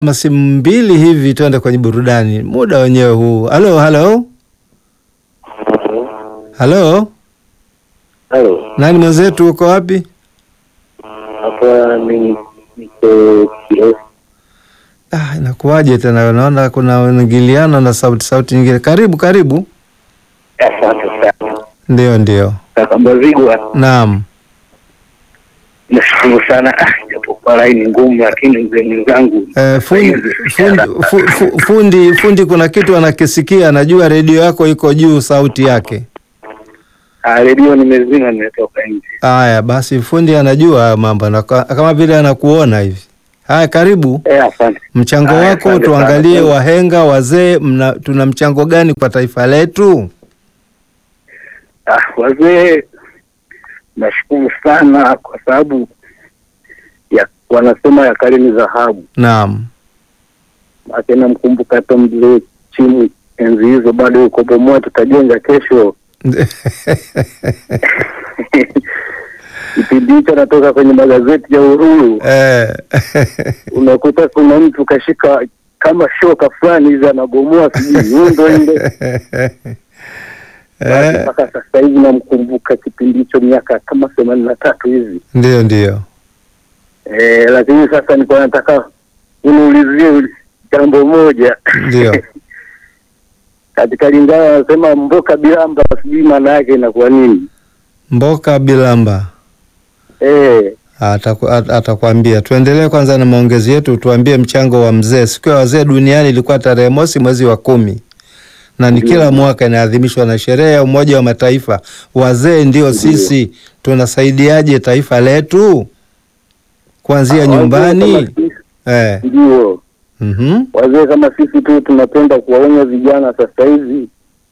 masimu mbili hivi, tuende kwenye burudani, muda wenyewe huu. Halo, halo, halo, Halo, nani mwenzetu, uko wapi? hapa ni niko Kilosa. Ah, inakuwaje tena? Naona kuna uingiliano na sauti sauti nyingine. Karibu, karibu. Asante sana Ndio, ndio, kaka Mbazigwa, naam. nashukuru sana. Ah, japokuwa laini ngumu, lakini mzee mwenzangu Eh, fundi, fundi, fu- fu- fundi, fundi, kuna kitu anakisikia, anajua redio yako iko juu, sauti yake. Ah, redio nimezima, nimetoka nje. Haya basi, fundi anajua haya mambo na ka- kama vile anakuona hivi. Haya, karibu Eh, asante. mchango Haya, wako, asante tuangalie sana. wahenga wazee, mna tuna mchango gani kwa taifa letu? Ah, wazee nashukuru sana kwa sababu ya wanasema ya kale ni dhahabu. Naam, Ake namkumbuka hata mzee chini enzi hizo bado uko bomoa, tutajenga kesho. Kipindi hicho natoka kwenye magazeti ya Uhuru eh, unakuta kuna mtu kashika kama shoka fulani hivi anagomoa sijui nyundo ile. Basi eh, mpaka sasa hivi namkumbuka kipindi hicho miaka kama themanini na tatu hivi ndio ndio. e, lakini sasa nilikuwa nataka uniulizie jambo moja Ndio. katika Lingala wanasema mboka bilamba, sijui maana yake inakuwa nini? Mboka Bilamba Eh, ataku- at- atakwambia. Tuendelee kwanza na maongezi yetu, tuambie mchango wa mzee. Siku ya wazee duniani ilikuwa tarehe mosi mwezi wa kumi na ni Ndio. kila mwaka inaadhimishwa na sherehe ya Umoja wa Mataifa. Wazee ndio Ndio. sisi, tunasaidiaje taifa letu kuanzia wazee nyumbani? kama sisi- Eh, Ndio mhm. wazee kama sisi tu tunapenda kuwaonya vijana sasa hivi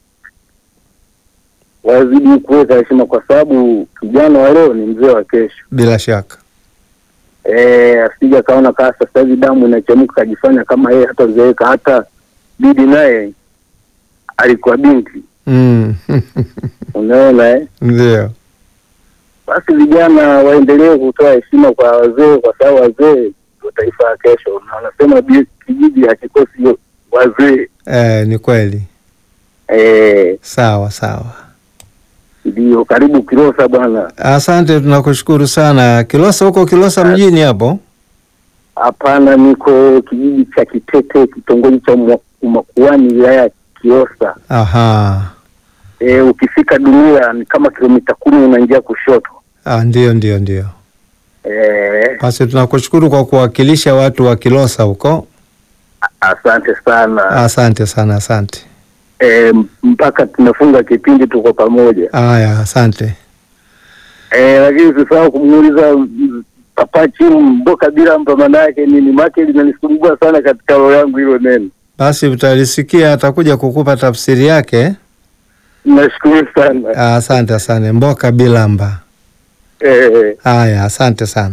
wazidi kuweka heshima, kwa sababu kijana wa leo ni mzee wa kesho. Bila shaka Eh, asija kaona kaa sasa hivi damu inachemka kajifanya kama yeye hatazeeka. Hata bibi naye alikuwa binti, mm. unaona eh? Ndio, Basi vijana waendelee kutoa heshima kwa wazee, kwa sababu wazee ndio taifa ya kesho, na wanasema bi- kijiji hakikosi wazee. eh, ni kweli. Eh, Sawa sawa, ndio karibu Kilosa bwana. asante, tunakushukuru sana. Kilosa huko Kilosa mjini hapo? Hapana, niko kijiji cha Kitete, kitongoji cha Umwa- Umakuani, wilaya ya Kiosa. Aha, E, ukifika Dumila ni kama kilomita kumi unaingia kushoto. ah, ndio ndio ndio. E, Basi tunakushukuru kwa kuwakilisha watu wa Kilosa huko. asante sana. Asante sana, asante. E, mpaka tunafunga kipindi tuko pamoja. Haya, asante. E, lakini usisahau kumuuliza mm, Papa Chimu mboka bila mpa maana yake nini, make linanisumbua sana katika roho yangu hilo neno. Basi utalisikia, atakuja kukupa tafsiri yake. Nashukuru sana. Ah, Asante, asante. Mboka bilamba. E, Haya, asante sana.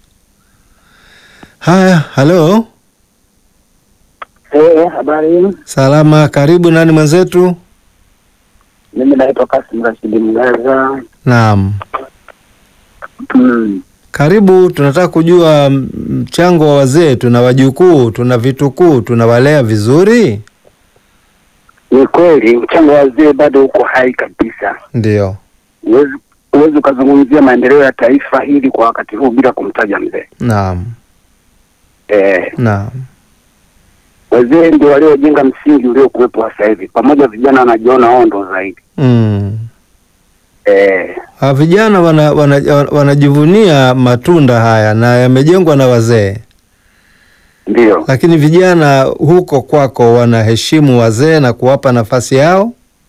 Haya, halo, e, habari, salama. Karibu, nani mwenzetu? mimi naitwa Kasim Rashidi Mgaza. Naam, Mm. karibu. Tunataka kujua mm, mchango wa wazee. Tuna wajukuu, tuna vitukuu, tunawalea vizuri? Ni kweli mchango wa wazee bado uko hai kabisa. Ndio. Huwezi huwezi ukazungumzia maendeleo ya taifa hili kwa wakati huu bila kumtaja mzee. Naam, Eh, naam. wazee ndio waliojenga msingi uliokuwepo sasa hivi, pamoja vijana wanajiona wao ndo zaidi. Mm. Eh, Ha, vijana wana, wana, wanajivunia matunda haya na yamejengwa na wazee, ndio lakini vijana huko kwako wanaheshimu wazee na kuwapa nafasi yao.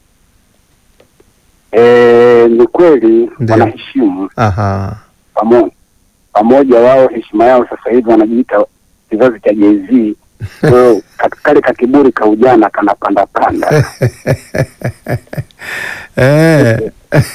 eh, ni kweli Ndio. wanaheshimu Aha. pamoja pamoja, wao heshima yao sasa hivi wanajiita kizazi cha Jay-Z. Kwa hiyo ka- kale kakiburi ka ujana kanapanda panda. Eh.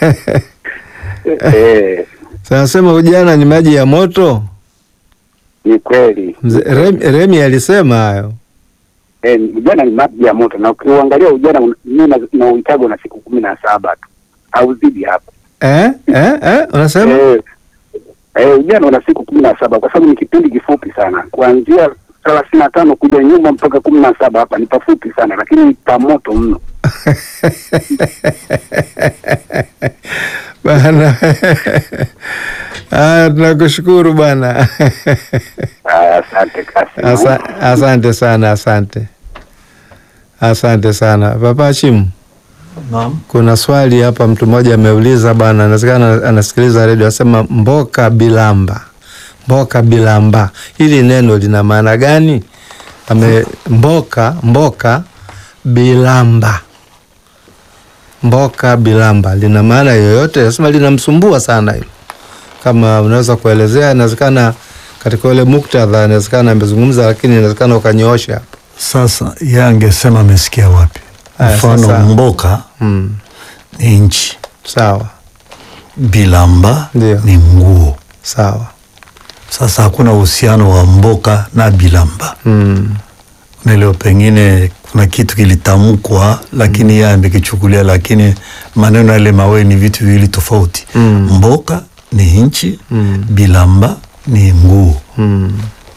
eh, Sanasema ujana ni maji ya moto. ni kweli Mzee- Remi, Remi alisema hayo. Eh, ujana ni maji ya moto, na ukiuangalia ujana un- mimi na- nauhitaji na siku kumi na saba tu au zidi hapo. Eh? Eh? Eh? Unasema? Eh, eh, ujana una siku kumi na saba kwa sababu ni kipindi kifupi sana, kuanzia thelathini na tano kuja nyuma mpaka kumi na saba hapa ni pafupi sana, lakini ni pamoto mno. bana haya tunakushukuru bwana Ah, Asante kasi Asa, asante sana asante asante sana papa chimu Naam. kuna swali hapa mtu mmoja ameuliza bwana inawezekana anasikiliza redio asema mboka bilamba mboka bilamba hili neno lina maana gani ame mboka mboka bilamba mboka bilamba lina maana yoyote nasema linamsumbua sana hilo kama unaweza kuelezea inawezekana katika ule muktadha inawezekana amezungumza lakini inawezekana ukanyoosha hapo Sasa yeye angesema amesikia wapi? Aya, Mfano sasa- mboka mm. ni nchi, sawa bilamba Ndio. ni nguo. sawa Sasa hakuna uhusiano wa mboka na bilamba. mm. Unaelewa, pengine kuna kitu kilitamkwa, lakini yeye amekichukulia, lakini maneno yale mawili ni vitu viwili tofauti. Mm. Mboka ni nchi, Mm. bilamba ni nguo. Mm.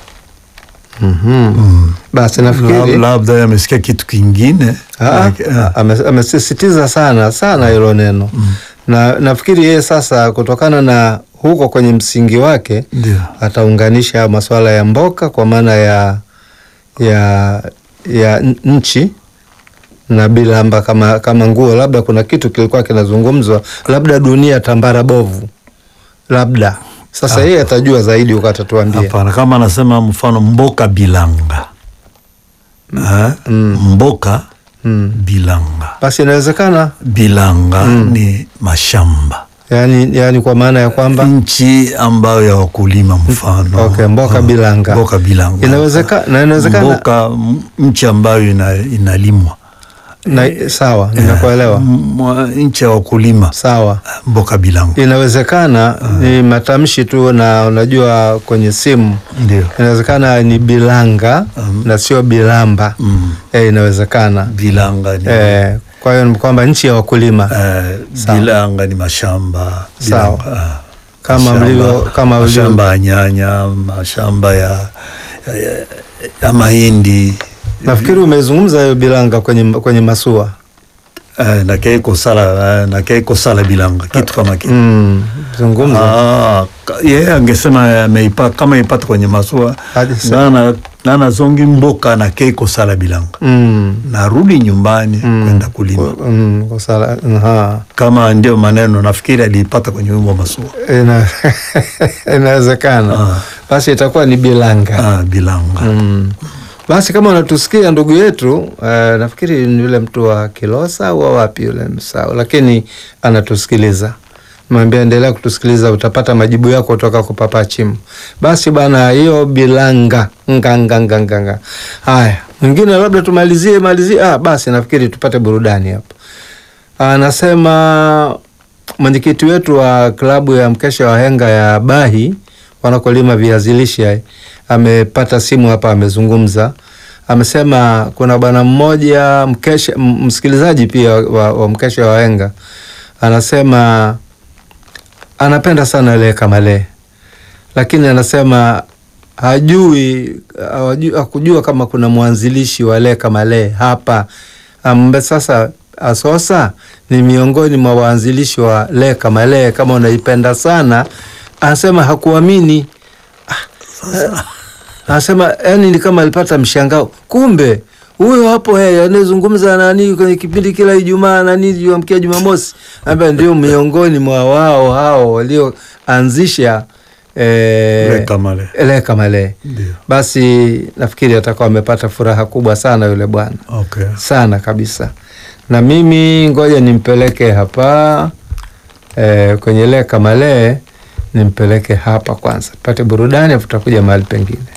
Mhm. Mm. Basi Lab- nafikiri labda yeye amesikia kitu kingine. Ah, Laki- ah. ame- amesisitiza sana sana hilo neno na nafikiri yeye sasa kutokana na huko kwenye msingi wake Ndio. ataunganisha masuala ya mboka kwa maana ya ya ya n- nchi na bilamba kama kama nguo, labda kuna kitu kilikuwa kinazungumzwa, labda dunia tambara bovu, labda sasa yeye atajua zaidi huko, atatuambia. Hapana, kama anasema mfano mboka bilanga Eh, mboka Mm. bilanga Basi inawezekana bilanga ni mashamba yani, yani kwa maana ya kwamba nchi ambayo ya wakulima mfano Okay, mboka Ah, bilanga. mboka bilanga Inawezeka- na inawezekana- mboka m- nchi ambayo ina, inalimwa na, sawa, nimekuelewa M- nchi ya wakulima sawa. mboka bilanga Inawezekana ni matamshi tu, na unajua kwenye simu ndio inawezekana ni bilanga na sio bilamba Mm. eh, inawezekana bilanga ni eh, kwa hiyo ni kwamba nchi ya wakulima eh, Sawa. bilanga ni mashamba Sawa. bilanga, ah. Kama Mashamba- mlivyo- kama mlivyo- mashamba ya nyanya mashamba ya, ya, ya mahindi nafikiri umezungumza hiyo bilanga kwenye, kwenye masua eh, na keiko sala eh, na keiko sala bilanga kitu kama kitu mm, zungumza Ah, ka- yeye angesema ameipa kama ipata kwenye masua Hadi sa- nana, nana zongi mboka na keiko sala bilanga mm, narudi nyumbani kwenda kulima mm, kwa sala, aha. kama ndio maneno nafikiri aliipata kwenye wimbo wa masua Ina- inawezekana Ah. basi itakuwa ni bilanga ah, bilanga Mm. Basi kama unatusikia ndugu yetu eh, nafikiri ni yule mtu wa Kilosa au wa wapi yule msao, lakini anatusikiliza. Mwambie endelea kutusikiliza, utapata majibu yako kutoka kwa Papa Chimu. Basi bana, hiyo bilanga nganganganganga. Haya, mwingine labda tumalizie malizie. Ah, basi nafikiri tupate burudani hapa. Anasema mwenyekiti wetu wa klabu ya mkesha wa henga ya Bahi wanakolima viazi lishe amepata simu hapa, amezungumza. Amesema kuna bwana mmoja mkesha, m- msikilizaji pia wa, wa mkesha wa henga, anasema anapenda sana ile kamale, lakini anasema hajui hawajui- hakujua kama kuna mwanzilishi wa le kamale hapa ambe sasa Asosa ni miongoni mwa waanzilishi wa le kamale. Kama unaipenda sana, anasema hakuamini. Ah, anasema yani ni kama alipata mshangao, kumbe huyo hapo yeye anayezungumza nani kwenye kipindi kila Ijumaa nani juamkia Jumamosi, ambaye ndio miongoni mwa wao hao walioanzisha eh, Le Kamale. Le Kamale. Ndio. Basi nafikiri atakuwa amepata furaha kubwa sana yule bwana Okay. sana kabisa. Na mimi ngoja nimpeleke hapa eh, kwenye Le Kamale, nimpeleke hapa kwanza, tupate burudani, afu tutakuja mahali pengine.